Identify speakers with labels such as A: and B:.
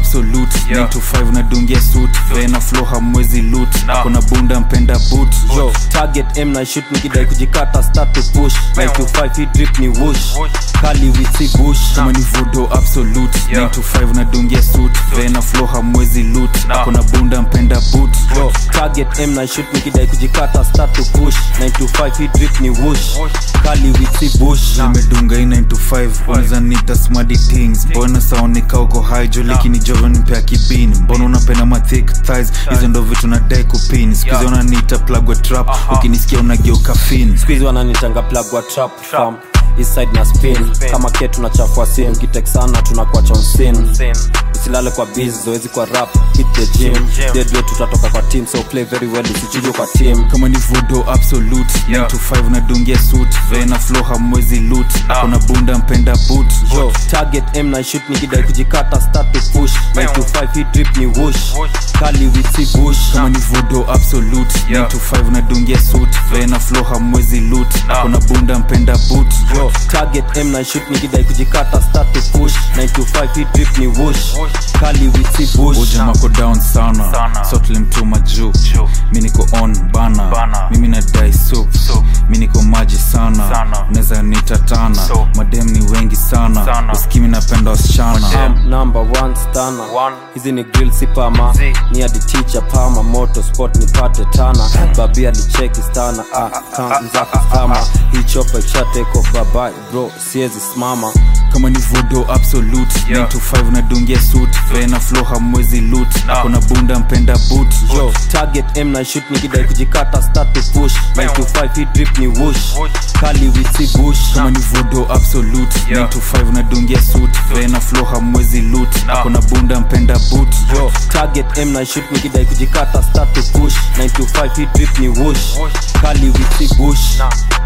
A: absolute
B: Yeah.
A: 9 to 5 nadungia suit vena flow hamwezi loot
B: No.
A: kona bunda mpenda boot
C: yo target m na shoot nikidai kujikata start to push 9 to 5 hii drip ni wush
B: Whoosh.
C: kali witsi bush
A: kama ni vodo absolute
B: Yeah.
A: 9 to 5 nadungia suit vena flow hamwezi loot
B: No.
A: kona bunda mpenda boot
C: yo target m na shoot nikidai kujikata start to push 9 to 5 hii drip ni wush
B: Whoosh.
C: kali witsi bush
A: nimedunga hii 9 to 5 unaweza nita smarty things mbona saonika uko high jo lakini joven mpea kibini mbona unapenda ma thick thighs hizo ndo vitu nadai kupin skuzi
B: Yeah.
A: unaniita plug wa trap
B: Aha.
A: ukinisikia unageuka fin
C: squeeze wananitanga plug wa trap farm Eastside na spin
B: Spin.
C: kama ke tunachafua sin kitek sana tunakuwa chonsin
B: Sin.
C: usilale kwa biz zoezi kwa rap hit the gym
B: Gym.
C: deadway tutatoka kwa team so play very well usichujwe kwa team
A: kama ni vodo absolute 9
B: Yeah.
A: to 5 nadungia suit vena flow hamwezi loot akona bunda mpenda boot
C: yo target m na shoot nikidai kujikata start to push 9 to 5 hii drip ni wush
B: Whoosh.
C: kali witsi bush
A: kama ni vodo absolute
B: Yeah.
A: 9 to 5 nadungia suit vena flow hamwezi loot akona bunda mpenda boot
C: yo target m na shoot nikidai kujikata start to push 9 to 5 hii drip ni wush
B: Whoosh.
C: kali witsi bush
A: ujamako down sana
B: Sana.
A: sotlimtuma juu
B: Juu.
A: mi niko on bana,
B: Bana.
A: mimi nadai soup
B: Soup.
A: mi niko maji sana,
B: Sana.
A: unaweza nitatana
B: So.
A: madem ni wengi sana,
B: Sana.
A: usikimi napenda wasichana
B: Madem.
C: I'm number one stana
B: One.
C: hizi ni grill si pama
B: Zi.
C: ni hadi teacher pama moto sport nipate tana babi alicheki stana ah, kam zako stama hii chopa ikisha take off babai bro siezi simama
A: kama ni vodo absolute
B: Yeah.
A: 9 to 5 nadungia suit vena flow hamwezi loot
B: No.
A: akona bunda mpenda boot
C: yo target m na shoot nikidai kujikata start to push 9 to 5 hii drip ni wush
B: Whoosh.
C: kali witsi bush
A: kama ni vodo absolute
B: Yeah.
A: 9 to 5 nadungia suit vena flow hamwezi loot
B: No.
A: akona bunda mpenda boot
C: yo target m na shoot nikidai kujikata start to push 9 to 5 hii drip ni wush
B: Whoosh.
C: kali witsi bush
B: Nah.